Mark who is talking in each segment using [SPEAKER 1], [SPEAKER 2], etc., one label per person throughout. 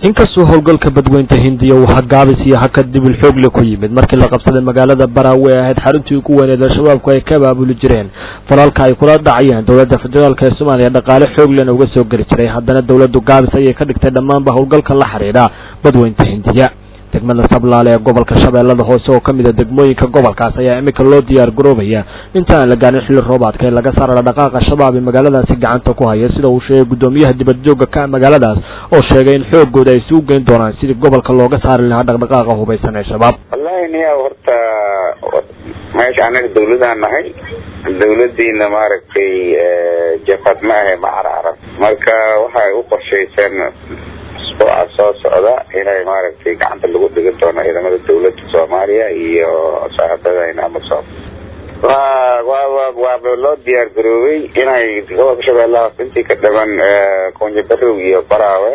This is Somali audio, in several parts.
[SPEAKER 1] inkastoo howlgalka badweynta hindiya uu hagaabis iyo hakad dibil xoogle ku yimid markii la qabsaday magaalada baraawe ee ahayd xaruntii ugu weyneed al-shabaabku ay ka abaabuli jireen falalka ay kula dhacayeen dowladda federaalk ee soomaaliya dhaqaale xooglena uga soo geli jiray haddana dowladdu gaabis ayay ka dhigtay dhammaanba howlgalka la xidhiidha badweynta hindiya degmada sablaale ee gobolka shabeellada hoose oo ka mid a degmooyinka gobolkaas ayaa iminka loo diyaar garoobaya inta aan la gaarin xilli roobaadka ee laga saara dhaqaaqa shabaab ee magaaladaasi gacanta ku haya sida uu sheegay guddoomiyaha dibadjooga ka magaaladaas oo sheegay in xoogooda ay isugu geyn doonaan sidii gobolka looga saari lahaa dhaqdhaqaaqa hubaysan ee shabaab
[SPEAKER 2] wallahi niya horta meesha anaga dawladaan nahay dawladiina maaragtay jafad ma ahe ma carcarab marka waxay u qorshayseen usbuuca soo socda inay maaragtay gacanta lagu dhigin doono ciidamada dawladda soomaaliya iyo saaxiibadayna amasom wa wa wa waaba loo diyaar garoobay inay gobolka shabeellahaas intii ka dhaban kunjibarow iyo baraawe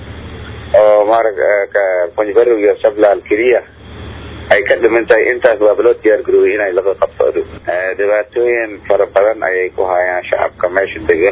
[SPEAKER 2] oo maara kunjibarow iyo sablaal keliya ay ka dhiman tahay intaas waaba loo diyaar garoobay inay laga qabto dhibaatooyin fara badan ayay ku hayaan shacabka meesha degan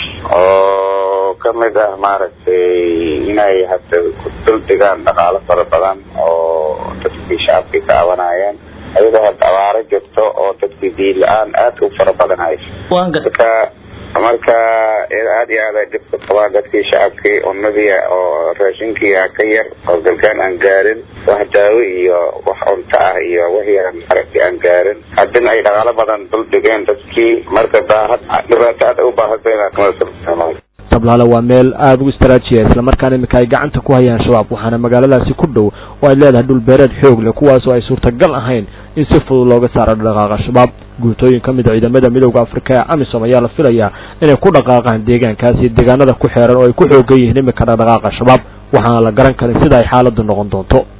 [SPEAKER 2] oo kamid ah maaragtay inay hadda dul dhigaan dhaqaalo fara badan oo dadkii shacabkii ka cabanayeen ayadoo hadda abaaro jirto oo dadkii diin la-aan aada u fara badan hayso marka marka aada iyo aad ay dhibka qabaan dadkii shacabkii unadii oo raashinkii a ka yar oo galgaan aan gaarin wax daawo iyo wax cunto ah iyo wixii aan maaragtay aan gaarin haddina ay dhaqaalo badan dul dhigeen dadkii marka daahad dhibaato aad u baahata
[SPEAKER 1] sablaale waa meel aada u istraajiya islamarkaana iminka ay gacanta ku hayaan shabaab waxaana magaaladaasi ku dhow oo ay leedahay dhul beereed xoog leh kuwaasoo ay suurtagal ahayn in si fudud looga saaro dhaqaaqa shabaab guutooyin ka mid a ciidamada midooda afrika ee amisom ayaa la filayaa inay ku dhaqaaqaan deegaankaas iyo deegaanada ku xeeran oo ay ku xoogan yihiin iminka dhaqdhaqaaqa shabaab waxaana la garan karin sida ay xaaladdu noqon doonto